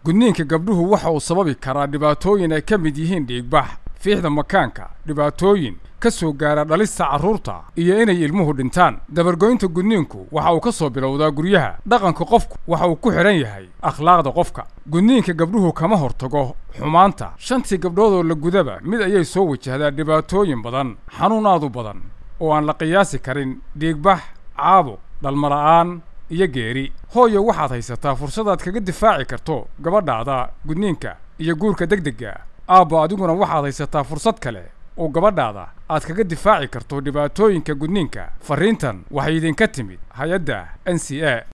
gudniinka gabdhuhu waxa uu sababi karaa dhibaatooyin ay ka mid yihiin dhiigbax fiixda makaanka dhibaatooyin ka soo gaara dhalista carruurta iyo inay ilmuhu dhintaan dabargoynta gudniinku waxa uu ka soo bilowdaa guryaha dhaqanka qofku waxa uu ku xidhan yahay akhlaaqda qofka gudniinka gabdhuhu kama hortago xumaanta shantii gabdhood oo la gudaba mid ayay soo wajahdaa dhibaatooyin badan xanuun aad u badan oo aan la qiyaasi karin dhiigbax caabuq dhalmala'aan iyo geeri hooyo waxaad haysataa fursadaad kaga difaaci karto gabadhaada gudniinka iyo guurka degdegga aabbo adiguna waxaad haysataa fursad kale oo gabadhaada aad kaga difaaci karto dhibaatooyinka gudniinka farriintan waxay idinka timid hay-adda n c a